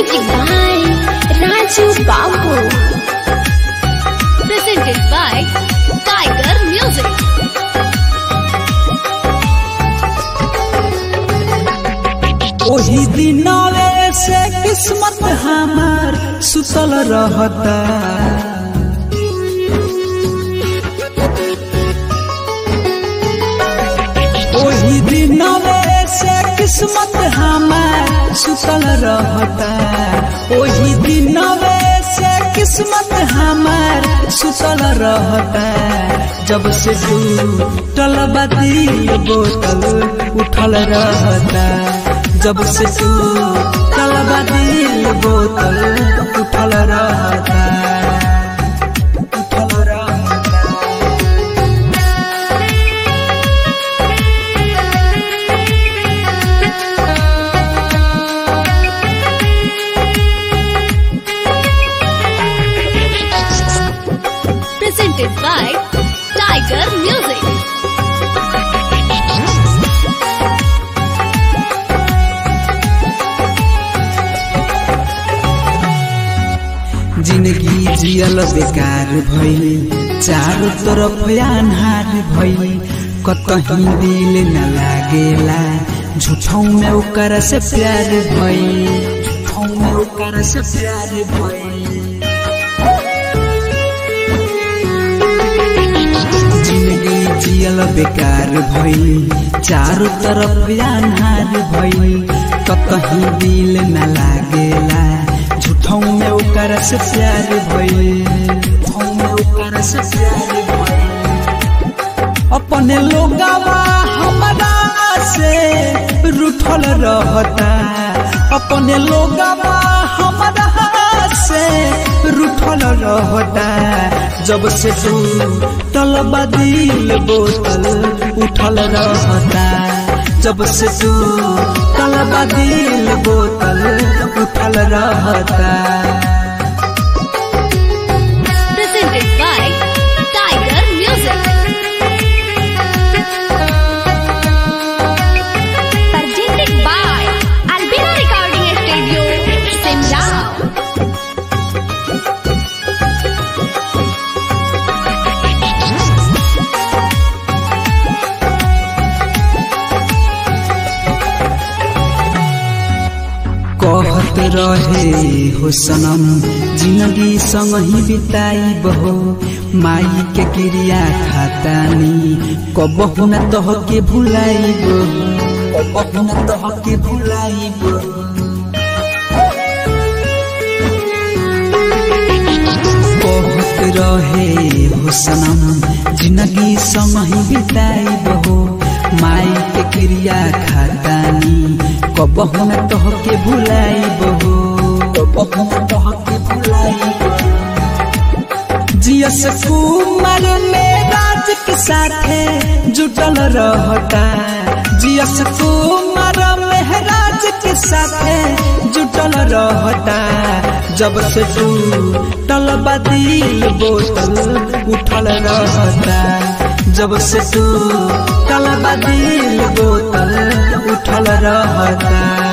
Music by Raju Babu. Presented by Tiger Music. ओही दिनवे से किस्मत हमार सुतल रहता ओही दिनवे से किस्मत हमार सुतल रहता ओही दिनवे से किस्मत हमार सुतल रहता जब से टूटल बदी बोतल उठल रहता जब से टूटल बदी बोतल उठल रहता उठल रहता Presented by Tiger Music. जिंदगी जियल बेकार भइल चारों तरफ अन्हार भइल कतही दिल न लागेला झूठों में ओकर से प्यार भइल झूठों में ओकर से प्यार भइल जिंदगी जियल बेकार भइल चारों तरफ अन्हार भइल कतही दिल न लागेला झूठों में ओकर से प्यार भइल झूठों में ओकर से प्यार भइल अपने लोगवा हमरा से रूठल रहता अपने लोगवा हमरा से रूठल रहता जब से टूटल बदिल बोतल उठल रहता जब से टूटल बदिल बोतल उठल रहता Presented by Tiger Music. Presented by Albina Recording Studio, Simla. कहत रहे हो सनम जिंदगी संग ही बिताई बहो माई के क्रिया खातानी कबहु न तह के भुलाई कबहु न तह के भुलाई कहत रहे हो सनम जिंदगी संग ही बिताई बहो माई के क्रिया खातानी कबहु न तह के भुलाई बहो कबहु न तह के भुलाई जियस कुमार में राज के साथे जुटल रहता जियस कुमार में राज के साथे जुटल रहता जब से टूटल बदिल बोतल उठल रहता जब से टूटल बदिल बोतल उठल रहता